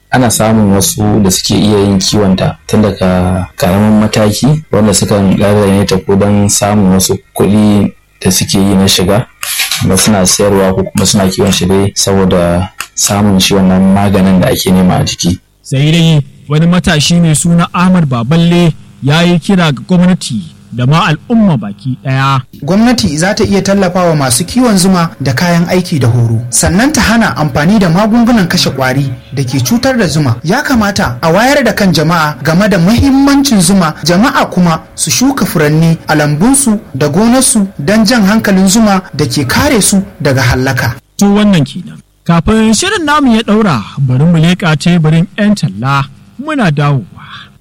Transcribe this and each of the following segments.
ana samun wasu da suke iya yin kiwonta tun daga karamin mataki wanda sukan ɗaga ta ko don samun wasu kuɗi da suke yi na shiga kuma suna sayarwa ko kuma suna kiwon shi dai saboda samun shi wannan maganin da ake nema a jiki. sai dai wani matashi mai suna ahmad baballe ya yi kira ga gwamnati da ma al'umma baki ɗaya. Gwamnati za ta iya tallafawa masu kiwon zuma da kayan aiki da horo. Sannan ta hana amfani da magungunan kashe ƙwari da ke cutar da zuma. Ya kamata a wayar da kan jama'a game da mahimmancin zuma, jama'a kuma su shuka furanni a lambunsu da gonarsu don jan hankalin zuma da ke kare su daga hallaka. To wannan kenan. Kafin shirin namu ya ɗaura, bari mu leƙa teburin 'yan talla muna dawowa.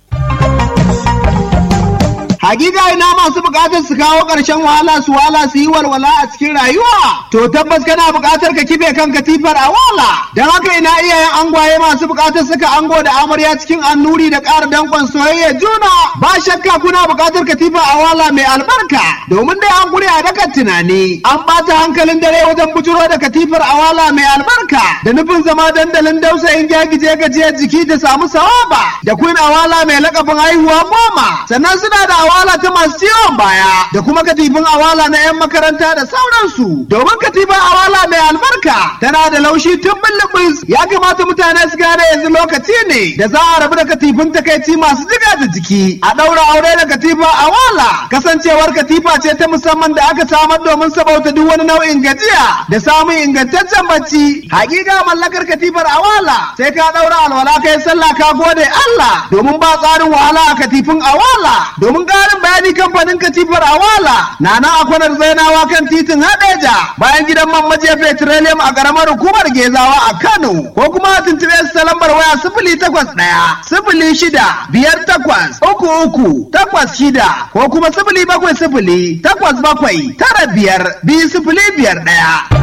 Hakika ina masu bukatar su kawo ƙarshen wahala su wala su yi walwala a cikin rayuwa. To tabbas kana bukatar ka kife kan katifar a wala. Don haka ina iyayen angwaye masu bukatar suka ango da amarya cikin annuri da ƙara danƙon soyayya juna. Ba shakka kuna bukatar katifar a wala mai albarka. Domin dai an gure a dakan tunani. An ɓata hankalin dare wajen bujuro da katifar a wala mai albarka. Da nufin zama dandalin dausayin gyagije gajiyar jiki da samu sawaba. Da kun awala mai lakabin haihuwa goma. Sannan suna da awala ta masu ciwon baya da kuma katifin awala na 'yan makaranta da sauransu domin katifin awala mai albarka tana da laushi tun bulbus ya kamata mutane su gane yanzu lokaci ne da za a rabu da katifin takaici masu jiga da jiki a ɗaura aure da katifa awala kasancewar katifa ce ta musamman da aka samar domin sabauta duk wani nau'in gajiya da samun ingantaccen bacci hakika mallakar katifar awala sai ka ɗaura alwala kai sallah ka gode Allah domin ba tsarin wahala a katifin awala domin ƙarin bayani kamfanin katifar awala na nan a kwanar zainawa kan titin hadeja bayan gidan man majiya petroleum a ƙaramar hukumar gezawa a kano ko kuma a tuntuɓe su ta lambar waya sifili takwas ɗaya sifili shida biyar takwas uku uku takwas shida ko kuma sifili bakwai sifili takwas bakwai tara biyar biyu sifili biyar ɗaya.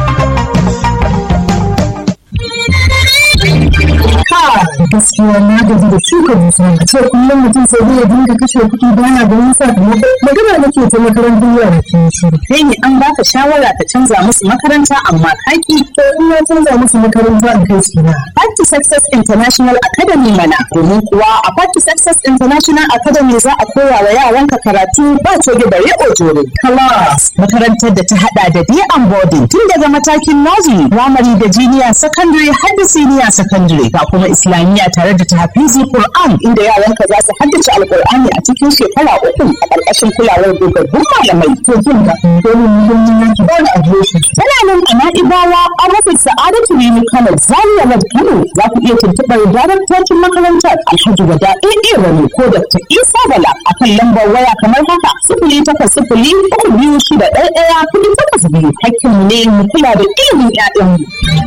gaskiya na gaji da shuka dusa a ce kullum mutum sai zai dinga kashe kuɗi bana da wani sakamako magana nake ta makarantar yara ke shiru kai ne an baka shawara ka canza musu makaranta amma kaki to in na canza musu makaranta in kai su na Party Success International Academy mana domin kuwa a Party Success International Academy za a koya wa yaranka karatu ba coge da riƙo jore class makarantar da ta hada da day and boarding tun daga matakin nursery primary da junior secondary har da senior secondary ga kuma islamiyya tare da tahfizi Qur'an inda yaranka za su haddace alqur'ani a cikin shekara uku a ƙarƙashin kulawar dogaggun malamai to kin ga domin muhimmin yanki ba na adireshi tana nan a na'ibawa an rufe sa'adatu rimi kano zaria road kano za ku iya tuntuɓar daraktocin makarantar alhaji wada ɗaiɗe wani ko dr isa bala a kan lambar waya kamar haka sifili takwas sifili uku biyu shida ɗaya ɗaya kuɗi takwas biyu hakkinmu ne mu kula da ilimin 'ya'yanmu.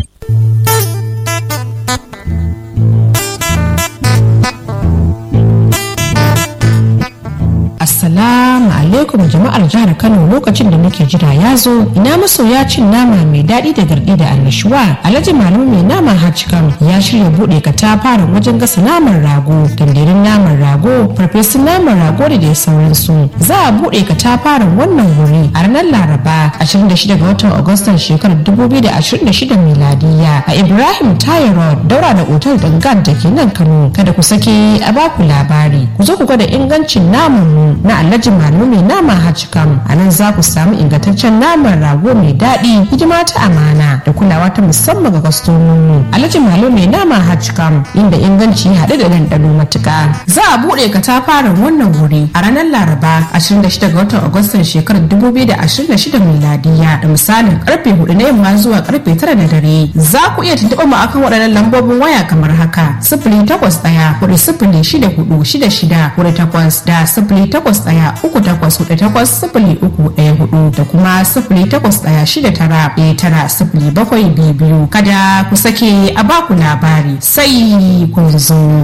Assalamu alaikum jama'ar jihar Kano lokacin da muke jira ya zo ina masoya cin nama mai daɗi da garɗi da annashuwa Alhaji Malamu mai nama Hajjikam ya shirya buɗe katafaren wajen gasa naman rago tandirin naman rago farfesun naman rago da dai sauransu za a buɗe katafaren wannan wuri a ranar Laraba 26 ga watan Agustan shekarar 2026 miladiya a Ibrahim Tayo Road daura da otal Dangan da ke nan Kano kada ku sake a baku labari ku zo ku gwada ingancin naman mu na alhaji malu mai nama hajjikam a nan za ku samu ingantaccen naman rago mai daɗi hidima ta amana da kulawa ta musamman ga kwastomomi alhaji malu mai nama hajjikam inda inganci ya haɗu da ɗanɗano matuƙa za a buɗe katafaren wannan wuri a ranar laraba 26 ga watan agustan shekarar 2026 miladiya da misalin karfe 4 na yamma zuwa karfe 9 na dare za ku iya tuntuɓa mu akan waɗannan lambobin waya kamar haka sifili takwas ɗaya hudu sifili shida hudu shida shida hudu takwas da sifili takwas ɗaya uku takwas hudu takwas sifili uku ɗaya hudu da kuma sifili takwas ɗaya shida tara ɗaya tara sifili bakwai biyu biyu kada ku sake a baku labari sai kun zo.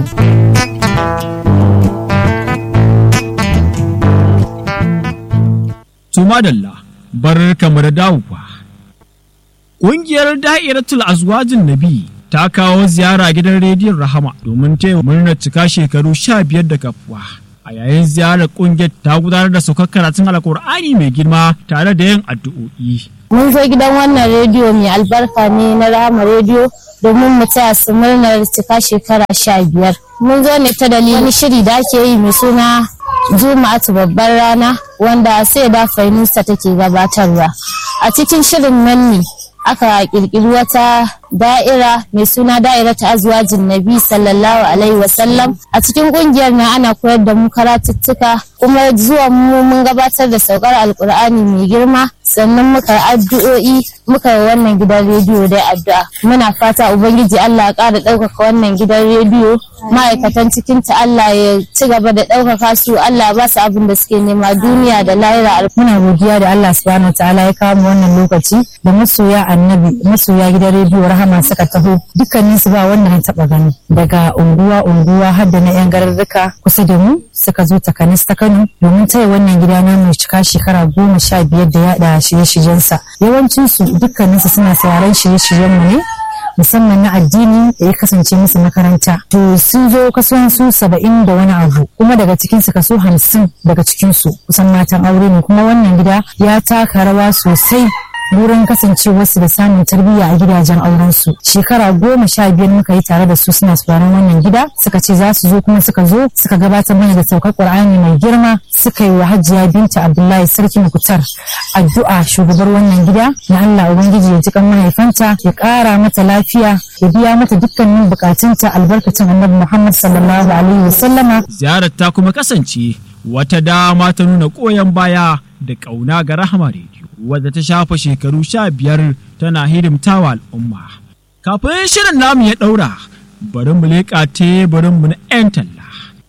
Tumadalla bar kamar dawowa. Ƙungiyar Da'iratul Azwajin Nabi ta kawo ziyara gidan rediyon Rahama domin taya murnar cika shekaru sha biyar da kafuwa. a yayin ziyarar kungiyar ta gudanar da saukar karatun alkur'ani mai girma tare da yin addu'o'i. Mun zo gidan wannan rediyo mai albarka ne na Rahama rediyo domin mu taya su murnar cika shekara sha biyar. Mun zo ne ta dalilin wani shiri da ake yi mai suna Juma'atu babbar rana wanda sai da Fainusa take gabatarwa. A cikin shirin nan ne aka kirkiri wata da'ira mai suna da'ira ta azwajin nabi sallallahu alaihi wasallam a cikin kungiyar na ana koyar da mu karatuttuka kuma zuwa mu mun gabatar da saukar alkur'ani mai girma sannan muka addu'o'i muka yi wannan gidan rediyo dai addu'a muna fata ubangiji Allah ya ƙara ɗaukaka wannan gidan rediyo ma'aikatan cikin ta Allah ya ci gaba da ɗaukaka su Allah ba su abin da suke nema duniya da lahira muna godiya da Allah subhanahu ta'ala ya kawo mu wannan lokaci da masoya annabi masoya gidan rediyo rahama suka taho dukkanin su ba wanda na taba gani daga unguwa unguwa har da na yan garurruka kusa da mu suka zo takanis ta Kano domin taya wannan gida na mai cika shekara goma sha biyar da yaɗa shirye-shiryensa yawancin su dukkanin su suna sauraron shirye-shiryen mu ne musamman na addini da ya kasance musu makaranta to sun zo kasuwan su saba'in da wani abu kuma daga cikin su kaso hamsin daga cikin su kusan matan aure ne kuma wannan gida ya taka rawa sosai wurin kasancewarsu da samun tarbiyya a gidajen aurensu shekara goma sha biyar muka yi tare da su suna sauraron wannan gida suka ce za su zo kuma suka zo suka gabatar mana da saukar qur'ani mai girma suka yi wa hajiya binta abdullahi sarki mukutar addu'a shugabar wannan gida na allah ubangiji ya ji kan mahaifanta ya kara mata lafiya ya biya mata dukkanin bukatunta albarkacin annabi muhammad sallallahu alaihi wasallama ziyarar ta kuma kasance wata dama ta nuna koyon baya da ƙauna ga rahama rediyo wadda ta shafa shekaru sha biyar tana hidimtawa al'umma kafin shirin namu ya ɗaura bari mu leƙa teburinmu na 'yan talla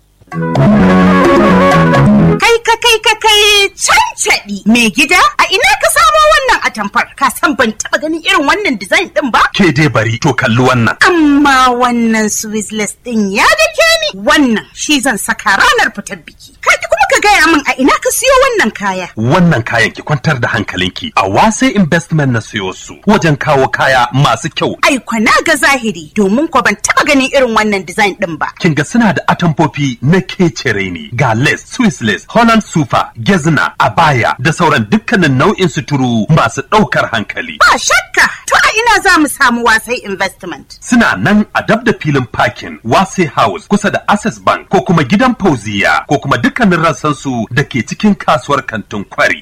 Kai ka kai ka kai cancaɗi mai gida a ina ka samo wannan atamfar ka san ban taɓa ganin irin wannan design ɗin ba? Ke dai bari to kalli wannan. Amma wannan Swiss ɗin ya dake ni wannan shi zan saka ranar fitar biki. Ka kuma ka gaya min a ina ka siyo wannan kaya. Wannan kayan ki kwantar da hankalinki a wase investment na siyo su wajen kawo kaya masu kyau. Ai na ga zahiri domin ko ban taɓa ganin irin wannan design ɗin ba. Kin ga suna da atamfofi na kecere ne ga lace, Swiss lace, Holland sufa, gezna, abaya da sauran dukkanin nau'in suturu masu ɗaukar hankali. Ba shakka to a ina za mu samu wasai investment. Suna nan a dab da filin parking wase house kusa da access bank ko kuma gidan fauziya ko kuma dukkanin rassansu da ke cikin kasuwar kantin kwari.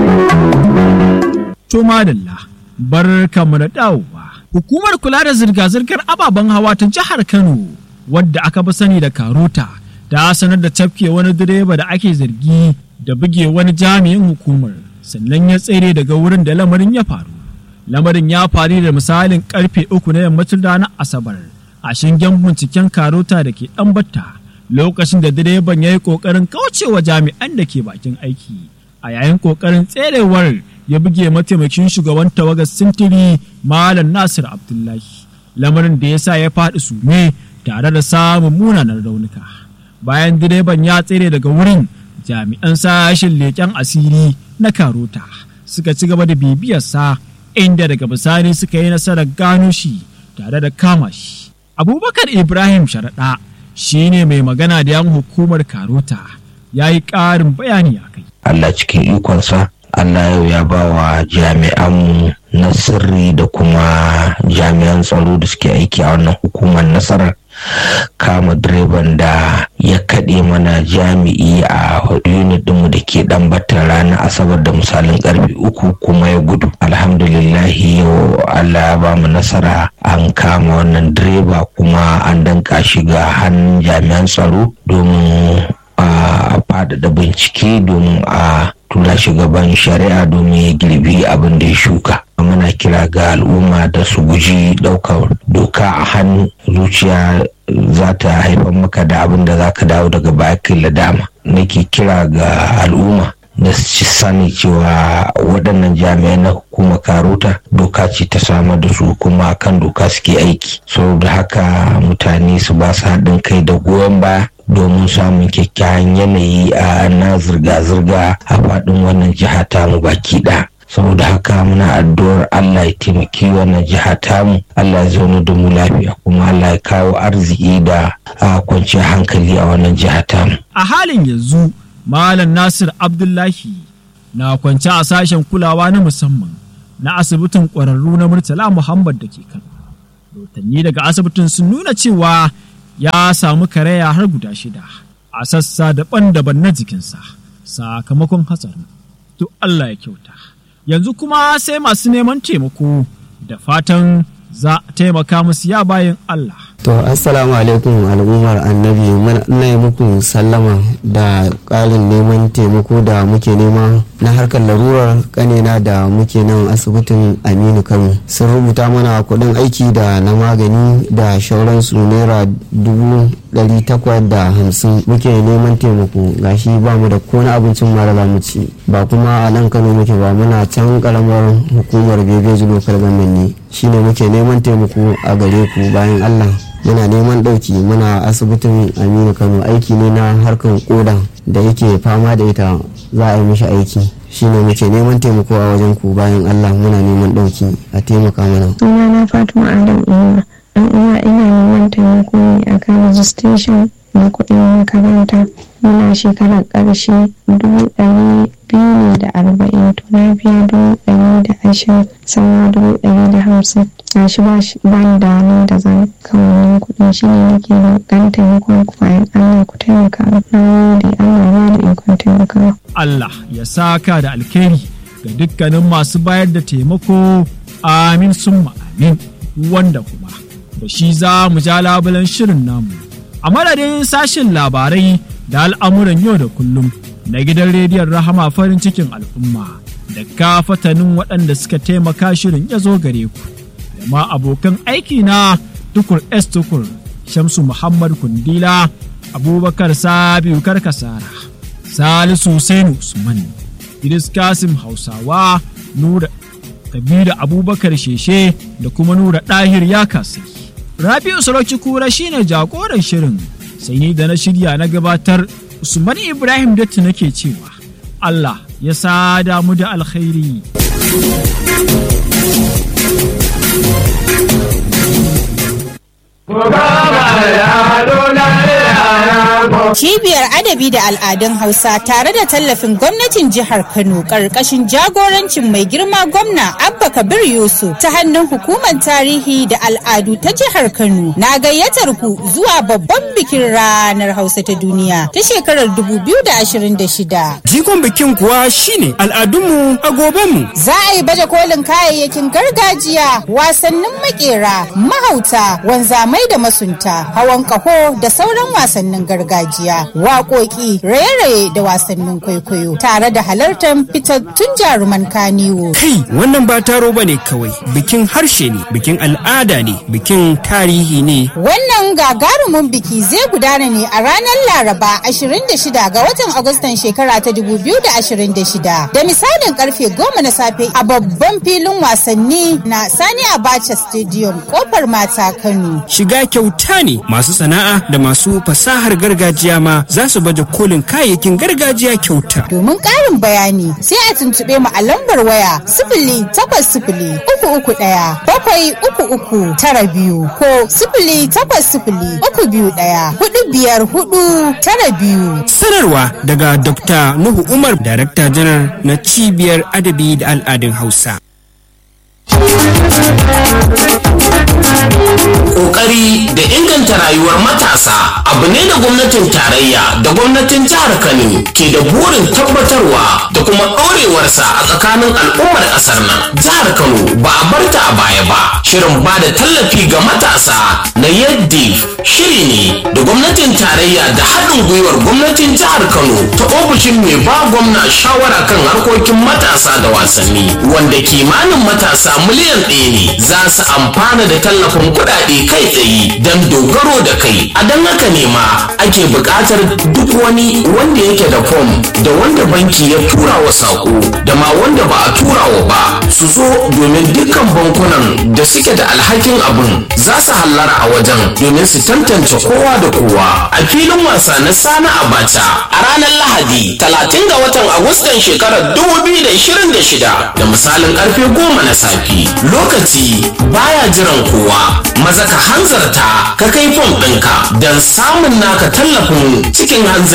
To madalla bar kamu da dawowa. Hukumar kula da zirga-zirgar ababen hawa ta jihar Kano wadda aka fi sani da Karota ta sanar da tafke wani direba da ake zargi da buge wani jami'in hukumar sannan ya tsere daga wurin da lamarin ya faru. Lamarin ya faru da misalin karfe uku na yammacin ranar Asabar a shingen binciken Karota da ke ɗanbata lokacin da direban ya yi ƙoƙarin kaucewa jami'an da ke bakin aiki a yayin ƙoƙarin tserewar ya buge mataimakin shugaban tawagar sintiri Malam Nasir Abdullahi lamarin da ya sa ya faɗi sume tare da samun munanan raunuka. bayan direban ya tsere daga wurin jami'an sashen leƙen asiri na karota suka ci gaba da bibiyarsa inda daga bisani suka yi nasarar gano shi tare da kama shi abubakar ibrahim sharaɗa shi ne mai magana da yan hukumar karota ya yi ƙarin bayani a kai allah cikin ikonsa allah yau ya ba wa jami'anmu na sirri da kuma jami'an tsaro da suke aiki a wannan hukumar nasarar kama direban da ya kaɗe mana jami'i a unit ɗinmu da ke ɗan batta ranar asabar da misalin ƙarfe uku kuma ya gudu alhamdulillahi yau allah ya ba mu nasara an kama wannan direba kuma an danka shi ga hannun jami'an tsaro domin a faɗaɗa bincike domin a tura shi gaban shari'a domin ya girbi abin da ya shuka muna kira ga al'umma da su guji ɗaukar doka a hannu zuciya za ta haifar maka da abin da za ka dawo daga bakin ladama nake kira ga al'umma da su sani cewa waɗannan jami'ai na hukumar karota doka ce ta samar da su kuma kan doka suke aiki saboda haka mutane su ba su haɗin kai da goyon baya domin samun kyakkyawan yanayi a na zirga-zirga a faɗin wannan jiha tamu baki ɗaya saboda haka muna addu'ar Allah ya taimaki wannan jiha tamu Allah ya zauna da mu lafiya kuma Allah ya kawo arziki da kwanciyar hankali a wannan jiha tamu a halin yanzu Malam Nasir Abdullahi na kwance a sashen kulawa na musamman na asibitin ƙwararru na Murtala Muhammad da ke Kano. Rotanni daga asibitin sun nuna cewa ya samu karaya har guda shida a sassa daban-daban na jikinsa sakamakon hatsarin. To Allah ya kyauta. Yanzu kuma sai masu neman taimako da fatan za a taimaka musu ya bayan Allah. To assalamu alaikum al'ummar annabi ina yi muku sallama da ƙarin neman taimako da muke nema na harkar larurar kanena da muke nan asibitin Aminu Kano. Sun rubuta mana kuɗin aiki da na magani da shauransu naira dubu ɗari takwas da hamsin muke neman taimako gashi ba mu da ko na abincin mara za mu ci ba kuma a nan Kano muke ba muna can karamar hukumar Bebeji Local Government ne shine muke neman taimako a gare ku bayan Allah. muna neman ɗauki muna asibitin aminu kano aiki ne na harkar koda da yake fama da ita za a yi mishi aiki shine muke neman taimako a wajen ku bayan allah muna neman ɗauki a taimaka mana suna na fatima adam iya dan uwa ina neman taimako ne akan registration na kuɗin makaranta muna shekarar ƙarshe dubu ɗari biyu ne da arba'in to na biya dubu ɗari da ashirin sauran dubu ɗari da hamsin ga shi ba ni da hannun da zan kawo kuɗin shi ne nake da ɗan taimakon ku bayan Allah ku taimaka na gode Allah ba da ikon taimakawa. Allah ya saka da alkhairi ga dukkanin masu bayar da taimako amin summa amin wanda kuma da shi za mu ja labulen shirin namu a madadin sashen labarai da al'amuran yau da kullum na gidan rediyon rahama farin cikin al'umma da kafatanin waɗanda suka taimaka shirin ya zo gare ku da ma abokan aiki na tukur s tukur shamsu muhammad kundila abubakar sabiu karkasara salisu Hussainu usman idris kasim hausawa nura kabiru abubakar sheshe da kuma nura ɗahir ya kasai rabi'u sarauci kura shine jagoran shirin sai ni da na shirya na gabatar usman ibrahim datti nake cewa allah ya sada mu da alkhairi Cibiyar Adabi da Al'adun Hausa tare da tallafin gwamnatin jihar Kano ƙarƙashin jagorancin mai girma gwamna Abba Kabir Yusuf ta hannun hukumar tarihi da al'adu ta jihar Kano na gayyatar ku zuwa babban bikin ranar Hausa ta duniya ta shekarar 2026. Jikon bikin kuwa shine al'adunmu a gobenmu. Za a yi baje kolin kayayyakin gargajiya, wasannin makera, mahauta, wanzamai da masunta, hawan kaho da sauran wasannin gargajiya, waƙoƙi, raye-raye da wasannin kwaikwayo, tare da halartar fitattun jaruman kaniwo. Kai, wannan ba taro ba ne kawai, bikin harshe ne, bikin al'ada ne, bikin tarihi ne. Wannan gagarumin biki zai gudana ne a ranar Laraba 26 ga watan Agustan shekara ta 2026 da misalin karfe 10 na safe a babban filin wasanni na Sani Abacha Stadium kofar mata Kano. Shiga kyauta ne masu sana'a da masu fasahar gargajiya ma za su baje kolin kayayyakin gargajiya kyauta. Domin ƙarin bayani sai a tuntuɓe mu a lambar waya sifili takwas sifili uku uku ɗaya bakwai uku uku tara biyu ko sifili takwas sifili uku biyu ɗaya hudu biyar hudu tara biyu. Sanarwa daga Dr. Nuhu Umar, Darakta Janar na Cibiyar Adabi da Al'adun Hausa. Kokari da inganta rayuwar matasa abu ne da gwamnatin tarayya da gwamnatin jihar Kano ke da burin tabbatarwa da kuma ɗorewarsa a tsakanin al'ummar ƙasar nan. Jihar Kano ba a barta a baya ba. Shirin ba da tallafi ga matasa na yadda shiri ne da gwamnatin tarayya da haɗin gwiwar gwamnatin jihar Kano ta ofishin mai ba gwamna shawara kan harkokin matasa da wasanni wanda kimanin matasa miliyan ɗaya ne za su amfana da tallafin kuɗaɗe kai tsaye don dogaro da kai a don haka ne ma ake buƙatar duk wani wanda yake da fom da wanda banki ya tura wa saƙo da ma wanda ba a tura wa ba su zo domin dukkan bankunan da suke da alhakin abin za su hallara a wajen domin su tantance kowa da kowa a filin wasa na sana abacha a ranar lahadi 30 ga watan agustan shekarar 2026 da misalin karfe 10 na safe lokaci baya jiran kowa maza ka hanzarta ka kai fom ɗinka don samun naka tallafin cikin hanzari